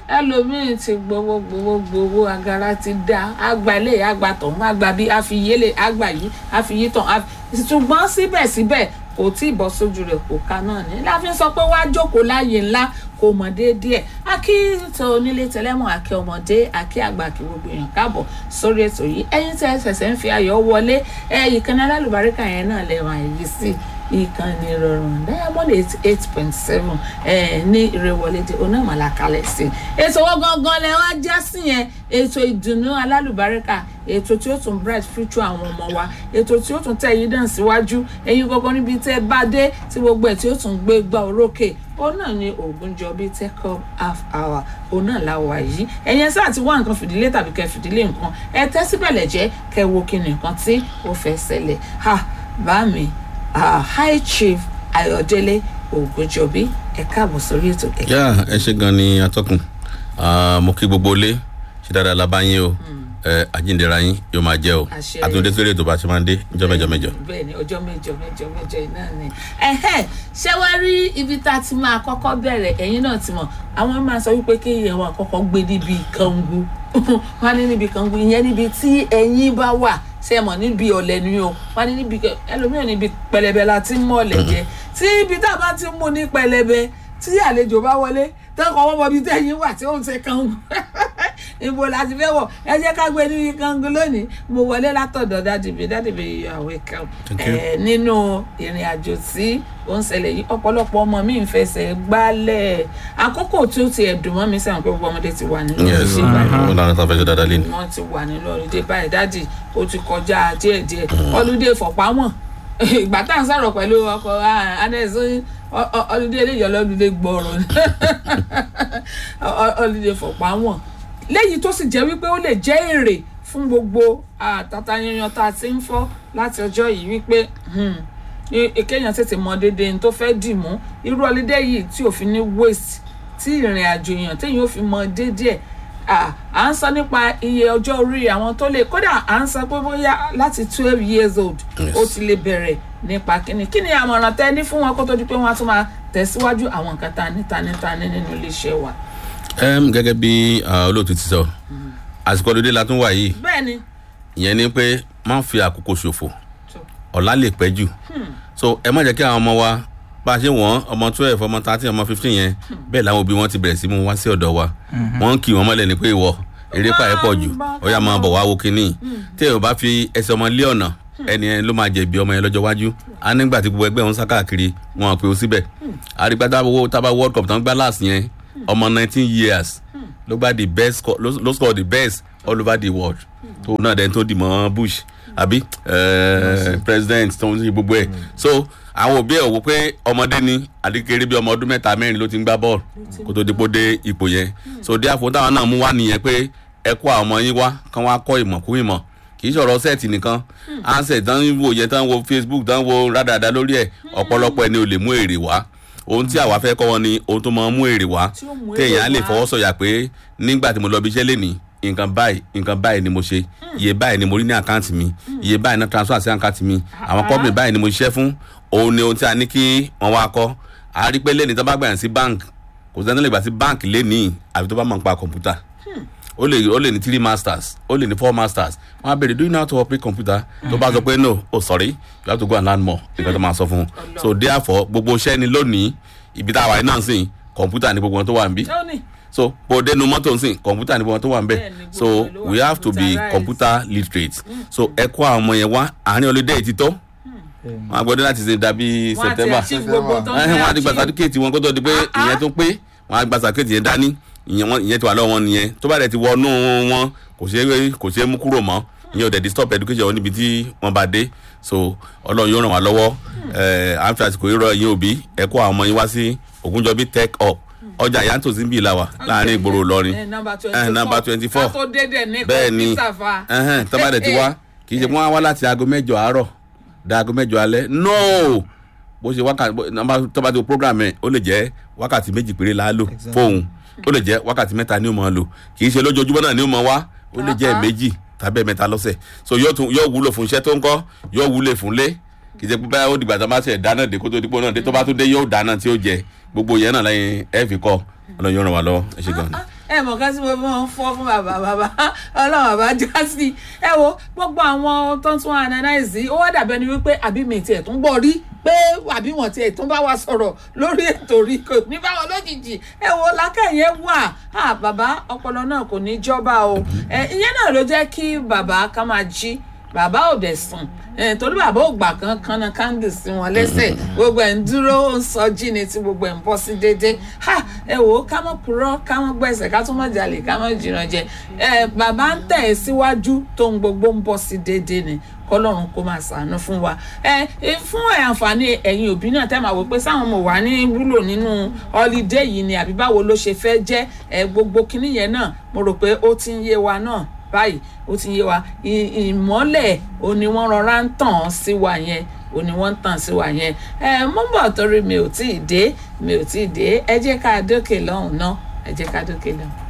ẹlòmíín ti gbowó gbowó gbowó agara ti dá àgbà ilé àgbà tọ̀hún àgbà bíi àfiyélé àgbà yìí àfiyí tán àfi- ṣùgbọ́n síbẹ̀síbẹ̀ kò tí ì bọ́ sójú rẹ̀ kò ká náà ní láfi sọ pé wàá jókòó láàyè ńlá kò mọ̀ déédéé akí tó onílé tẹlẹ́mù àkí ọmọdé àkí àgbà kí gbogbo èèyàn káàbọ̀ sórí ètò yìí ẹ̀yin tẹ́ ẹ ṣẹ̀ṣẹ̀ ń fi ayọ̀ wọlé ẹ ìkànnì alálùbáríkà yẹn náà lẹ́wọ̀n àyè sí ìkànnì ìrọ̀rùn diamond eight eight point seven ní ìrẹ̀wọlédè onámọ̀lá kalẹ̀ sí i ètò wọn gangan lẹ wá já sí yẹn ètò ìdùnnú alálùbáríkà ètò tí ó tún bright future àwọn ọmọ wa ètò tí ó tún tẹ̀ yí dàn síwájú ẹ̀yin gangan níbi tẹ́ bá dé tí gbogbo ẹ̀ tí ó tún gbé gbá orókè òun náà ni Ògúnjọbí tech up half hour òun náà la wà yìí ẹ̀yin sáà ti wá nǹkan fìdílé tàbí kẹ́ fìdílé nǹkan ẹ tẹ́ síbẹ̀lẹ̀ jẹ́ kẹ́ wo kí ni nǹkan tí ó fẹ́ ṣẹlẹ̀ ha bá mi ah, high chief Ayọ̀délé Ògúnjọbí ẹ káàbọ̀ sórí ètò ẹ yá ẹ ṣe gan ni atọ́kùn Ah, mo kí gbogbo ilé ṣe dáadáa la bá yín o ẹ àjíǹdera yín yóò máa jẹ́ o Àṣẹ. àtúndé sórí ètò bá ṣe máa ń dé níjọ́ mẹ́jọ mẹ́jọ. bẹ́ẹ̀ ni ọjọ́ mẹ́jọ mẹ́jọ mẹ́jọ iná ni. ẹ̀hẹ́ ṣé wàá rí ibi tá a ti máa kọ́kọ́ bẹ̀rẹ̀ ẹ̀yin náà ti mọ̀ àwọn máa sọ wípé kí èèyàn wà kọ́kọ́ gbé níbi kangu wọ́n á ní níbi kangu ìyẹn níbi tí ẹ̀yin bá wà ṣe é mọ̀ níbi ọ̀lẹ̀ ni o wọ́n á ní níbi kẹ- ẹlòmíràn níbi pẹlẹbẹ la ti ń mọ̀ ọ̀lẹ̀ jẹ tí ibi tá a bá ti mú ní pẹlẹbẹ tí àlejò bá wọlé tẹ́kọ̀ wọ́n mọ ibi tẹ́yìn wà tí ó ń ṣe kangu ibo la ti fẹ́ wọ̀ ẹ jẹ́ ká gbé níbi kangu lónìí mo wọlé látọ̀dọ̀ dádìbì dádìbì you are welcome Thank you. ẹ nínú ìrìn àjò tí ó ń ṣẹlẹ̀ yìí ọ̀pọ̀lọpọ̀ ọmọ mi ń fẹsẹ̀ gbálẹ̀ àkókò tí ó ti ẹ̀dùn mọ́ mi sẹ́wọ̀n pé gbogbo ọmọdé ti wà nínú yes ìdí báyìí wọn làwọn tá a fẹ́ ṣe dáadáa lé ní. wọ́n ti wà nínú ìdí báyìí dádì ó ti kọjá díẹ̀díẹ̀ ọlùdé fọ̀pámọ̀ ìgbà tá à ń sọ̀rọ̀ pẹ̀lú ọkọ̀ anẹ́sí ọlùdé eléyìí ọlọ́lùdé gbọ́rọ̀ ni ọlùdé fọ̀pámọ̀ léyìí tó sì jẹ́ wípé ó lè jẹ́ èrè fún gbogbo àtàtà yanyan tá a ti ń fọ́ láti ọjọ́ yìí wípé hmm, i- kéèyàn tètè mọ dédé ní tó fẹ́ dì mú irú ọlídé yìí tí ò fi ní waste tí ìrìn àjò èèyàn téèyàn ò fi mọ dédé ẹ̀ à à ń sọ nípa iye ọjọ́ orí àwọn tó lè kódà à ń sọ pé bóyá láti twelve years old Yes. ó ti lè bẹ̀rẹ̀ nípa kíni kíni àmọ̀ràn tẹ́ ní fún wọn kó tó di pé wọ́n á tún máa tẹ̀síwájú àwọn nǹkan ta ní ta ní ta ní nínú iléeṣẹ́ wa. Em, gẹ́gẹ́ bí ah, olóòtú ti sọ àsìkò ọdún la tún wà yìí bẹ́ẹ̀ ni ìyẹn ni pé má fi àkókò ṣòfò tó ọ̀la lè pẹ́ jù so ẹ má jẹ́ kí àwọn ọmọ wa bá a ṣe wọ́n ọmọ twelve ọmọ thirteen ọmọ fifteen yẹn bẹ́ẹ̀ làwọn òbí wọn ti bẹ̀rẹ̀ sí mú wá sí ọ̀dọ̀ wa wọ́n ń kì wọ́n mọ́lẹ̀ ní pé ìwọ eré pa ẹ̀ pọ̀ jù ó yá máa bọ̀ wá wo kínní tí èèyàn bá fi ẹsẹ̀ ọmọ lé ọ̀nà ẹni yẹn ló máa jẹ̀bi ọmọ yẹn lọ́jọ́ iwájú á nígbà tí gbogbo ẹgbẹ́ wọn sá káàkiri wọn àpè ó síbẹ̀ àrígbá tábà tábà world cup tán gbá last yẹn ọmọ nineteen years ló gbá the best score ló ló score the best all over the world tó náà dẹ́n tó dì mọ́ bush àbí eh, president tó ń ṣe gbogbo ẹ̀ so àwọn òbí ẹ̀ wò pé ọmọdé ni àdékéré bí ọmọ ọdún mẹ́ta mẹ́rin ló ti ń gbá bọ́ọ̀lù kó tó dípò dé ipò yẹn so dí àfọ̀ táwọn náà mú wá nìyẹn pé ẹ kó àwọn ọmọ yín wá kán wá kọ́ ìmọ̀ kún ìmọ̀ kì í sọ̀rọ̀ sẹ́ẹ̀tì nìkan ansẹ̀ tán ń wò yẹn tán wo facebook tán wo rádàdà lórí ẹ̀ ọ̀pọ̀lọpọ̀ ẹni ò lè mú èrè wá ohun tí àwa fẹ́ kọ́ wọn ni ohun tó máa ń mú èrè wá Tí ó mú èrè téèyàn á lè wá. fọwọ́ sọ̀yà pé nígbà tí mo lọ bí iṣẹ́ lénìí nǹkan báyìí nǹkan báyìí ni mo ṣe iye báyìí ni mo rí ní àkáǹtì mi iye báyìí náà transfer sí àkáǹtì mi àwọn company báyìí ni mo ṣiṣẹ́ fún òun ni ohun tí a ní kí wọ́n wá kọ́ a rí pé lénìí tó bá gbà yàn sí bank kò sẹ́ni tó lè gbà sí bank lénìí àfi tó bá mọ̀ nípa kọ̀ǹpútà ó lè ó lè ní three masters ó lè ní four masters wọn á béèrè do you know how to operate computer tó bá sọ pé no oh sorry you have to go and learn more nǹkan tó máa sọ fún un so therefore gbogbo iṣẹ́ ni lónìí ibi tá a wà yìí náà sìn kọ̀ǹpútà ni gbogbo wọn tó wà níbí ó ní so bó dénú mọ́tò nsìn kọ̀ǹpútà ni gbogbo wọn tó wà níbẹ̀ Bẹ́ẹ̀ni, so gbogbo ẹ̀ ló wà we have to be computerized. computer literate so ẹ kó àwọn ọmọ yẹn wá àárín ọlọ́dẹ ti tó wọn á gbọ́dọ̀ láti ṣe dàbí wọ́n á ti september achieve gbogbo tó ń ẹhìn wọn á ti gba achieve. sàdúkèétì wọn kó tó di pé Ah, ah. ìyẹn tó pé wọn á gba sàdúkèétì yẹn dání ìyẹn wọn ìyẹn ti wà lọ́wọ́ wọn nìyẹn tó bá dẹ̀ ti wọnú wọn kò ṣeé kò ṣeé mú kúrò mọ́ ìyẹn ò dẹ̀ di stop education wọn níbi tí wọ́n bá dé so ọlọ́run yóò ràn wá lọ́wọ́ ẹ̀ à ń fi àsìkò yìí rọ ìyẹn òbí ẹ kó àwọn ọmọ yín wá sí Ògúnjọbí tech up ọjà yàtọ̀ sí bíi làwà láàrin ìgboro Ìlọrin ẹ nọmba Eh, number twenty four 24. ká tó dédé ní bẹ́ẹ̀ ni kọ̀ǹpútà fa. ẹhẹn tó bá dẹ̀ ti wá kì í ṣe pé wọ́n á wá láti aago mẹ́jọ àárọ̀ dá aago mẹ́jọ alẹ́ no bó ṣe wákàtí bó- nọ́mbà tó bá ti wo program ẹ̀ ó lè jẹ́ wákàtí méjì péré la lò fóun ó lè jẹ́ wákàtí mẹ́ta ni ó máa lò kì í ṣe lójoojúmọ́ náà ni ó máa wá ó lè jẹ́ Ah, ah. méjì tàbí mẹ́ta lọ́sẹ̀ so yóò tún yóò wúlò fún iṣẹ́ tó ń kọ́ yóò wúlò fún lé kì í ṣe pé báyà ó dìgbà tó bá ṣe dáná dé kó tó dípò náà dé tó bá tún dé yóò dáná tí ó jẹ gbogbo yẹn náà lẹ́yìn ẹ fi kọ́ ọlọ́run yóò ràn wá lọ́wọ́ ẹ ṣe gan-an. ẹ mọ̀ ká sí mo máa ń fọ́ fún bàbá bàbá ọlọ́run bàbá já sí ẹ wo gbogbo àwọn tó ń tún analyze ó wá dàbẹ́ ni wípé àbí mi tiẹ̀ tún gbọ́ rí pé àbí wọn tiẹ̀ tún bá wa sọ̀rọ̀ lórí ètò rí kò ní báwọn lójijì ẹ wo lákàyè wà á bàbá ọpọlọ náà kò ní jọba o ẹ ìyẹn náà ló jẹ́ kí bàbá ká máa jí bàbá ò dẹ̀ sùn ẹ torí bàbá ò gbà kan kan náà kándì sí wọn lẹ́sẹ̀ gbogbo ẹ̀ ń dúró ń sọ jí ni tí gbogbo ẹ̀ ń bọ́ sí déédéé ha ẹ wò ó ká mọ̀ purọ́ ká mọ̀ gbẹ̀sẹ̀ ká tún mọ̀ jalè ká mọ̀ jìnnà jẹ ẹ bàbá ń tẹ̀ ẹ́ síwájú tó ń gbogbo ń bọ́ sí déédéé ni kọlọ́run kó máa ṣàánú fún wa ẹ fún ẹ àǹfààní ẹ̀yin òbí náà tẹ́ máa wò pé sáwọn ọmọ wà ní wúlò nínú holiday yìí ni àbí báwo ló ṣe fẹ́ jẹ́ ẹ gbogbo kinní yẹn náà mo rò pé ó ti ń yé wa náà báyìí ó ti yé wa ìmọ́lẹ̀ ò ní wọ́n rọra ń tàn sí wa yẹn ò ní wọ́n ń tàn sí wa yẹn ẹ mo ń bọ̀ torí mi ò tí ì dé mi ò tí ì dé ẹ jẹ́ ká dókè lọ́hùn náà ẹ jẹ́ ká dókè lọ́hùn.